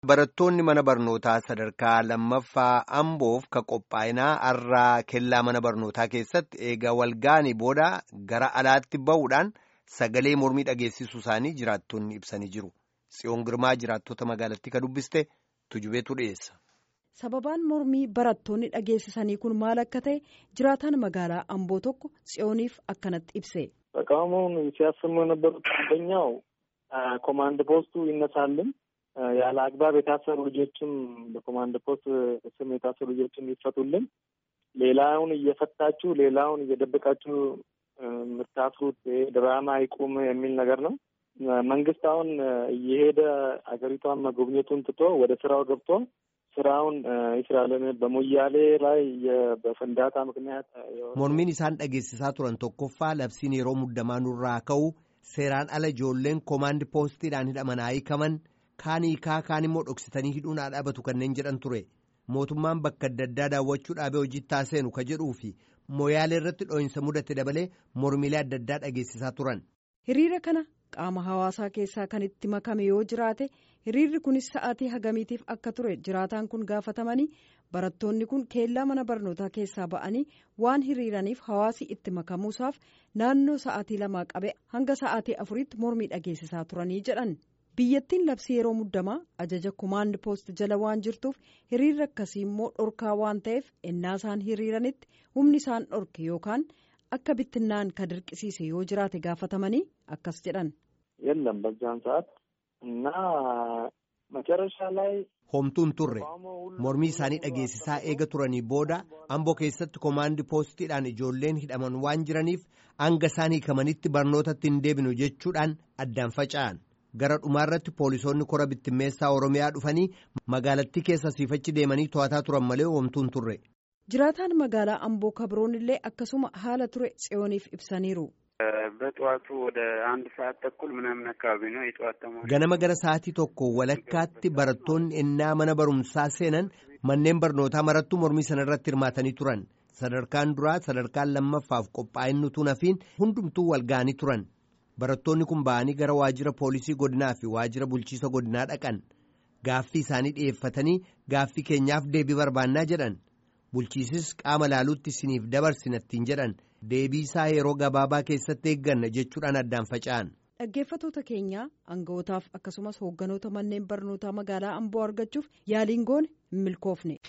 Barattoonni mana barnootaa sadarkaa lammaffaa Amboof ka qophaa'inaa har'aa kellaa mana barnootaa keessatti eega walga'anii booda gara alaatti ba'uudhaan sagalee mormii dhageessisuu isaanii jiraattonni ibsanii jiru. Tsiyoon Girmaa jiraattota magaalattii ka dubbiste tujubeetu dhiyeessa. Sababaan mormii barattoonni dhageessisanii kun maal akka ta'e jiraataan magaalaa Amboo tokko tsiyooniif akkanatti ibse. ተቃውሞውን ሲያሰሙ የነበሩት አንደኛው ኮማንድ ፖስቱ ይነሳልን ያለ አግባብ የታሰሩ ልጆችም በኮማንድ ፖስት ስም የታሰሩ ልጆችም ይፈቱልን፣ ሌላውን እየፈታችሁ ሌላውን እየደበቃችሁ የምታስሩት ድራማ ይቁም የሚል ነገር ነው። መንግስት አሁን እየሄደ አገሪቷን መጎብኘቱን ትቶ ወደ ስራው ገብቶ ስራውን ይስራልን። በሞያሌ ላይ በፍንዳታ ምክንያት mormiin isaan dhageessisaa turan tokkoffaa labsiin yeroo muddamaa nurraa ka'u seeraan ala ijoolleen koomaandi poostiidhaan hidhaman hiikaman kaan hiikaa kaan immoo dhoksitanii hidhuun haa dhaabatu kanneen jedhan ture mootummaan bakka adda addaa daawwachuu dhaabee hojiitti seenu ka jedhuu fi moyaalee irratti dhoo'insa mudate dabalee mormiilee adda addaa dhageessisaa turan. hiriira kana qaama hawaasaa keessaa kan itti makame yoo jiraate hiriirri kunis sa'aatii hagamiitiif akka ture jiraataan kun gaafatamanii barattoonni kun keellaa mana barnootaa keessaa ba'anii waan hiriiraniif hawaasi itti makamuusaaf naannoo sa'aatii lamaa qabe hanga sa'aatii afuriitti mormii dhageessisaa turanii jedhan biyyattiin labsii yeroo muddamaa ajaja kumaand poost jala waan jirtuuf hiriirri akkasii immoo dhorkaa waan ta'eef ennaa isaan hiriiranitti humni isaan dhorke yookaan akka bittinnaan ka dirqisiise yoo jiraate gaafatamanii akkas jedhan. የለም በዛን ሰዓት እና መጨረሻ ላይ homtuun turre mormii isaanii dhageessisaa eega turanii booda amboo keessatti koomaandi poostiidhaan ijoolleen hidhaman waan jiraniif hanga isaan hiikamanitti barnootatti hin deebinu jechuudhaan addaan faca'an gara dhumaarratti poolisoonni kora bittimmeessaa oromiyaa dhufanii magaalattii keessa siifachi deemanii to'ataa turan malee homtuun turre. jiraataan magaalaa amboo kabroon illee akkasuma haala ture tsiyooniif ibsaniiru. በጠዋቱ ወደ አንድ ሰዓት ተኩል ምናምን አካባቢ ነው የጠዋት ተማሪ ganama gara sa'aatii tokko walakkaatti barattoonni ennaa mana barumsaa seenan manneen barnootaa marattuu mormii sana irratti hirmaatanii turan sadarkaan duraa sadarkaan lammaffaaf qophaa'innutuun hafiin hundumtuu wal ga'anii turan barattoonni kun ba'anii gara waajjira poolisii godinaa fi waajjira bulchiisa godinaa dhaqan gaaffii isaanii dhi'eeffatanii gaaffii keenyaaf deebii barbaannaa jedhan bulchiisis qaama laaluutti isiniif dabarsinattiin jedhan deebii isaa yeroo gabaabaa keessatti eegganna jechuudhaan addaan faca'an. dhaggeeffatoota keenyaa aanga'ootaaf akkasumas hoogganoota manneen barnootaa magaalaa amboo argachuuf yaaliin goone hin milkoofne.